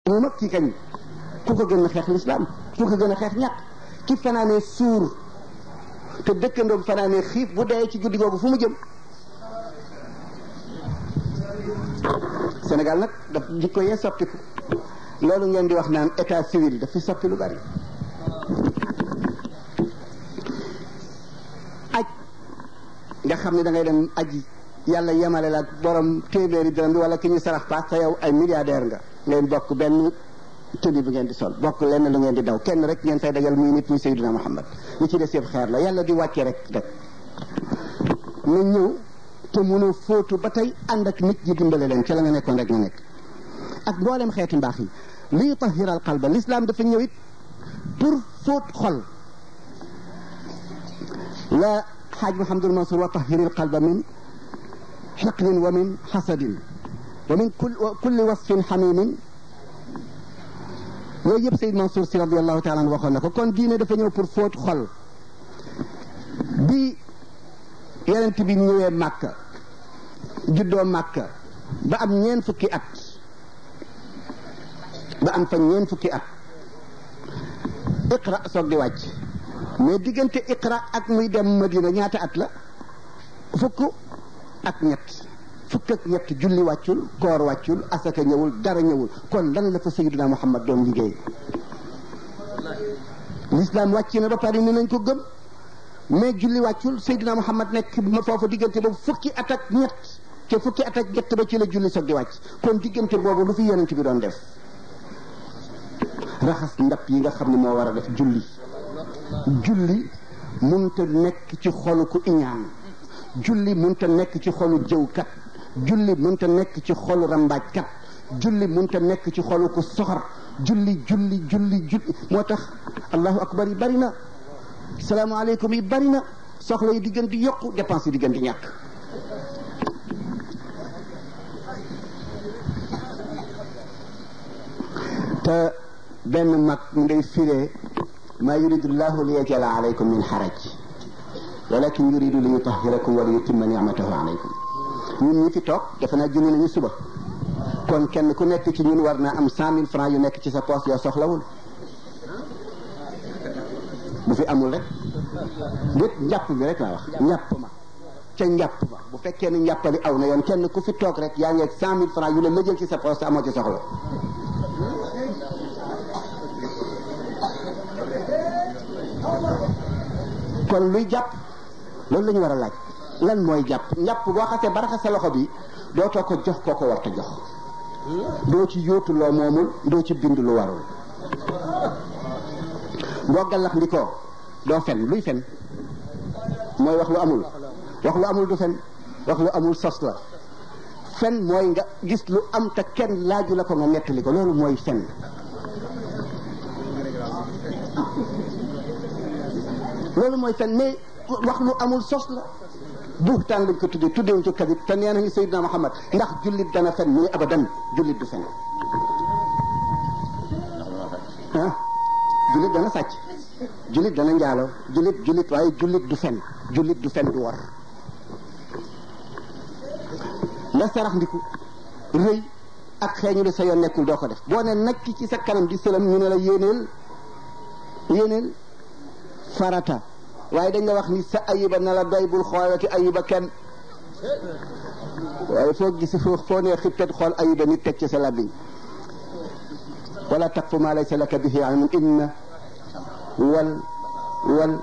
mu mag kii kañ ku ko gën a xeex lislaam ku ko gën a xeex ñàkk ki fanaanee suur te dëkkandoom fanaanee xiif bu dee ci guddi googu fu mu jëm Sénégal nag daf jikko yee soppiku loolu ngeen di wax naan état civil daf fi soppi lu bari aj nga xam ne da ngay dem aji yàlla yemale la ak borom téeméeri dërëm bi wala ki ñu sarax paas te yow ay milliardaire nga ngeen bokk benn tëddi bi ngeen di sol bokk lenn lu ngeen di daw kenn rek ngeen fay dajal muy nit muy Seydina Muhammad ñi ci des yëpp xeer la yàlla di wàcce rek rek na ñëw te mënoo fóotu ba tey ànd ak nit ñi dimbale leen ca la nga nekkoon rek nga nekk ak mboolem xeeti mbaax yi liy tahiral qalba l'islam dafa ñëw it pour fóot xol la xaaj Mouhamadul Mansour wa tahiril qalba min xiqlin wa min xasadin wa min kulli wasfin xamimin yooyu yëpp Seyd Mansour si radiallahu taala anhu waxoon na ko kon diine dafa ñëw pour fóot xol bi yonent bi ñëwee Màkka juddoo Màkka ba am ñeen fukki at ba am fa ñeen fukki at iqra soog di wàcc mais diggante iqra ak muy dem Madina ñaata at la fukk ak ñett fukk ak ñett julli wàccul koor wàccul asaka ñëwul dara ñëwul kon lan la fa sayyidina Muhammad doon liggéey l'islam wàcc na ba pare ni nañ ko gëm mais julli wàccul sayyidina Muhammad nekk foofu diggante boobu fukki at ak ñett te fukki at ak ñett ba ci la julli soog di wàcc kon diggante boobu lu fi yonent bi doon def raxas ndap yi nga xam ne moo war a def julli julli munta nekk ci xolu ku iñaan julli munta nekk ci xolu jëwkat julli munta nekk ci xolu rambaajkat julli munta nekk ci xolu ku soxor julli julli julli julli moo tax allahu akbar yi bari na salaamaaleykum yi bari na soxla yi di gën di yokku dépense yi di gën di ñàkk te benn mag mu ngay firee maa yuridu llahu li yajala alaykum min xaraj walakin yuridu li yutahirakum wa li yutimma nicmatahu alaykum ñun ñi fi toog defe naa julli nañu suba kon kenn ku nekk ci ñun war naa am cent mille francs yu nekk ci sa poche yoo soxlawul bu fi amul rek lépp njàpp bi rek laa wax njàpp ma ca njàpp ma bu fekkee ne njàppali aw na yoon kenn ku fi toog rek yaa ngi ak cent mille francs yu la lëjal ci sa poche te amoo ci soxla kon luy jàpp loolu la ñu war a laaj lan mooy jàpp njàpp boo xasee ba raxas sa loxo bi dootoo ko jox koo ko war ta jox doo ci yóotu loo moomul doo ci bind lu warul boo gallax ndikoo doo fen luy fen mooy wax lu amul wax lu amul du fen wax lu amul sos la fen mooy nga gis lu am te kenn laaju la ko nga nettali ko loolu mooy fen loolu mooy fen mais wax lu amul sos la buxtaan lañ ko tuddee tuddewuñ ko kadib te nee nañu Seydina Muhammad ndax jullit dana fen mu ne abadan jullit du fen ah jullit dana sàcc jullit dana njaalo jullit jullit waaye jullit du fen jullit du fen du war nga sarax ndiku rëy ak xeeñu lu sa yoon nekkul doo ko def boo ne nag ci sa kanam di sëlam ñu ne la yéeneel yéeneel farata waaye dañ la wax ni sa ayiba na la doy bul xoolati ayiba kenn waaye foo gis foo foo nee xiptat xool ayiba nit teg ci sa labbiñ wala taqfu ma laysa laka bihi ilmun inna wal wal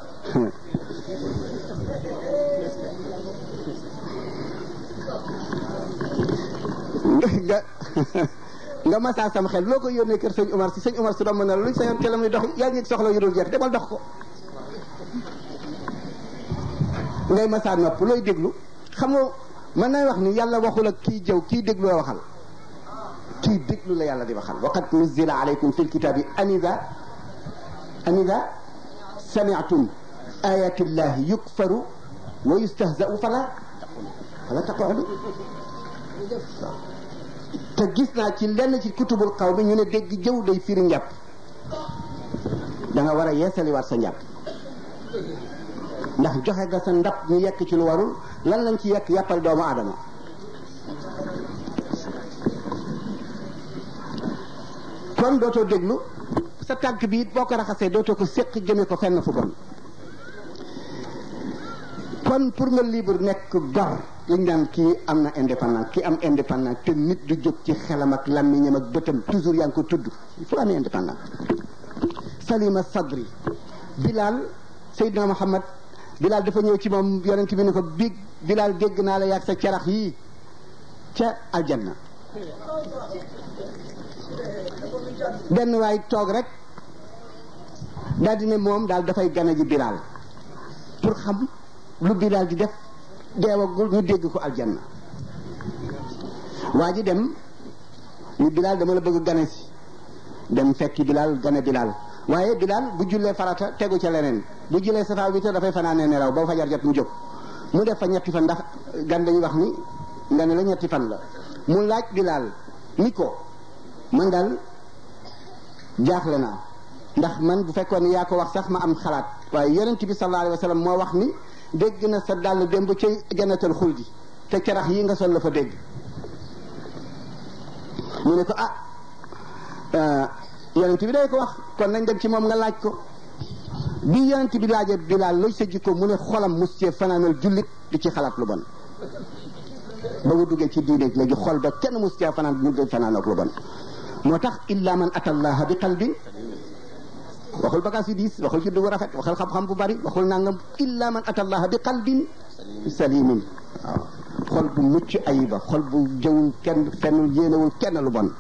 nga nga masaa sam xel loo ko yónnee kër sëñ Umar si sëñ Umar su doon mën a luñ sa yoon te la muy dox yaa ngi soxla yu dul jeex demal dox ko ngay masaa nopp looy déglu xam nga mën nay wax ni yàlla waxul ak kii jëw kii déglu la waxal kii déglu la yàlla di waxal waqad nuzila alaykum fi lkitabi anida anida sami'tum ayati llahi yukfaru wa yustahza'u fala fala taqa'udu te gis naa ci lenn ci kutubul xaw mi ñu ne dégg jëw day firi njàpp da nga war a yeesaliwaat sa njàpp ndax joxe nga sa ndab ñu yekk ci lu warul lan lañ ci yekk yàppal doomu aadama kon dootoo déglu sa tànk bi it boo ko raxasee dootoo ko séq jëme ko fenn fu bon kon pour nga libre nekk gor liñ naan kii am na indépendance kii am indépendance te nit du jóg ci xelam ak làmmiñam ak bëtam toujours yaa ngi ko tudd il faut amee indépendance salima sadri bilal Seydina Muhammad bilal dafa ñëw ci moom yonent bi ne ko big bilal dégg naa la yaag sa carax yii ca aljanna benn waay toog rek daal di ne moom daal dafay gane ji bilal pour xam lu bilal di def deewagul ñu dégg ko aljanna waa ji dem ni bilal dama la bëgg gane si dem fekki bilal gane bilal waaye bilal bu jullee farata tegu ca leneen bu jullee safa bi te dafay fanaanee nelaw ba fajar jot mu jóg mu def fa ñetti fan ndax gan dañuy wax ni nga ne la ñetti fan la mu laaj bilal ni ko man daal jaaxle naa ndax man bu fekkoon ni yaa ko wax sax ma am xalaat waaye yonent bi sallallahu alayhi wa sallam moo wax ni dégg na sa dàll démb ci jannatal xuldi te carax yi nga sol la fa dégg mu ne ko ah yonent bi day ko wax kon nañ dem ci moom nga laaj ko bi yonent bi laajee bilaal looy sa jikko mu ne xolam mus cee fanaanal jullit di ci xalaat lu bon ba mu duggee ci diine léegi xol ba kenn mus cee fanaan mu dee fanaan ak lu bon moo tax illa man atallaha bi qalbin waxul bagaas yi diis waxul juddu bu rafet waxul xam-xam bu bari waxul nangam illa man atallaha bi qalbin salimin waaw xol bu mucc ayiba xol bu jëwul kenn fennul yéenewul kenn lu bon